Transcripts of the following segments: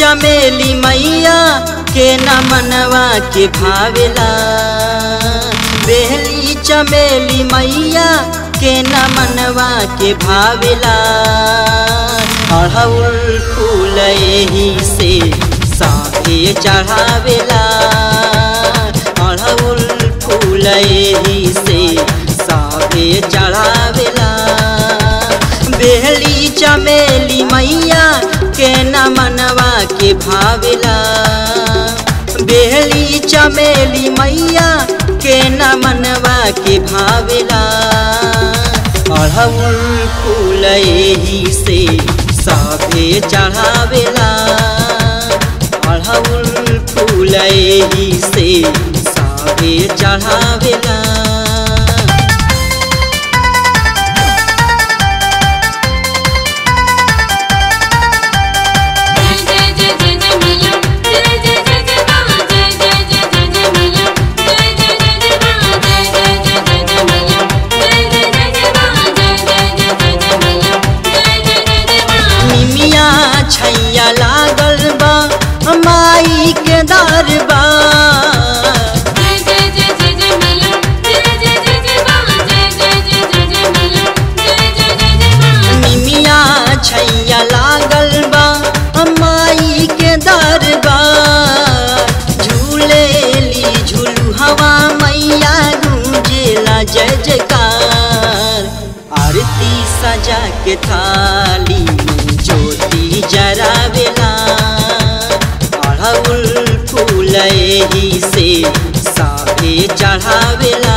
चमेली मैया के न मनवा के भावेला बेहली चमेली मैया के न मनवा के भावेला अड़हुल फूल एही से साथे चढ़ावेला अड़हुल फूल एही से साथे चढ़ावेला बेहली चमेली मैया के न मनवा के भावेला बेहली चमेली मैया के न मनवा के भावेला अड़हुल फूल एही से साफे चढ़ावेला अड़हुल फूल एही से साफे चढ़ावेला जय जय जय जय जय मैया जय जय जय जय मां जय जय जय जय जय मैया जय जय जय जय मां जय जय जय जय जय मैया जय जय जय जय मां जय जय जय जय जय मैया जय जय जय जय मां निमिया छैया लागल बा माई के दरबा जय जय जय जय जय मैया जय जय जय जय मां जय जय जय जय जय मैया जय जय जय जय मां निमिया छैया लागल बा माई के दरबा झूलेली झूलू हवा मैया गूंजेला जय जयकार आरती सजा के थाली में ज्योति जरावेला अड़हुल फूल एही से साफे चढ़ावेला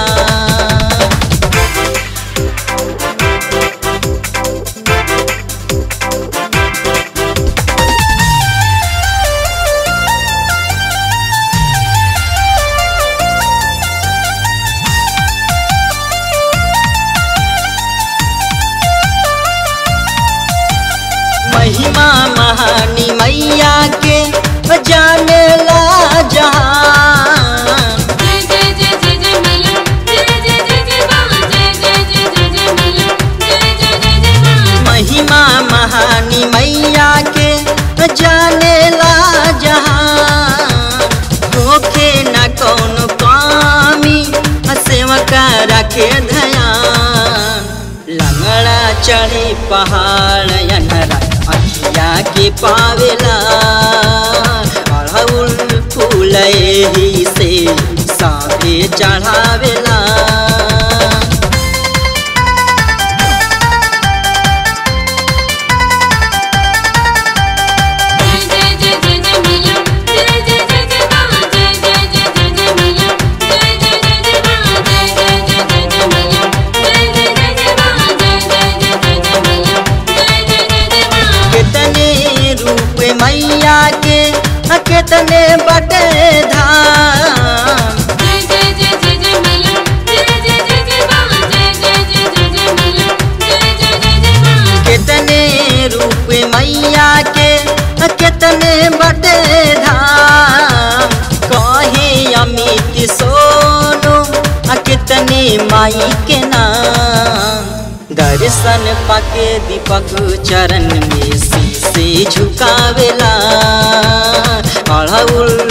महिमा महानी मैया के जाने ला जहान जय जय जय जय जय मैया जय जय जय जय मां जय जय जय जय जय मैया जय जय जय जय मां महिमा महानी मैया के जाने ला जहान होखे न कौन कामी सेवका रखे ध्यान लंगड़ा चढ़े पहाड़ अनहरा अखिया के पावेला अड़हुल फूल एही से साफे चढ़ावेला जय जय जय जय जय मैया जय जय जय जय मां जय जय जय जय जय मैया जय जय जय जय मां जय जय जय जय जय मैया जय जय जय जय मां जय जय जय जय जय मैया जय जय जय जय मां कितने रूप मैया के कितने बटे धाम जय जय जय जय जय मैया जय जय जय जय मां जय जय जय जय जय मैया जय जय जय जय मां कितने रूप मैया के कितने बटे धाम कहे अमित सोनो आ कितने माई के नाम दर्शन पाके दीपक चरण में शीशे झुकावेला अड़हुल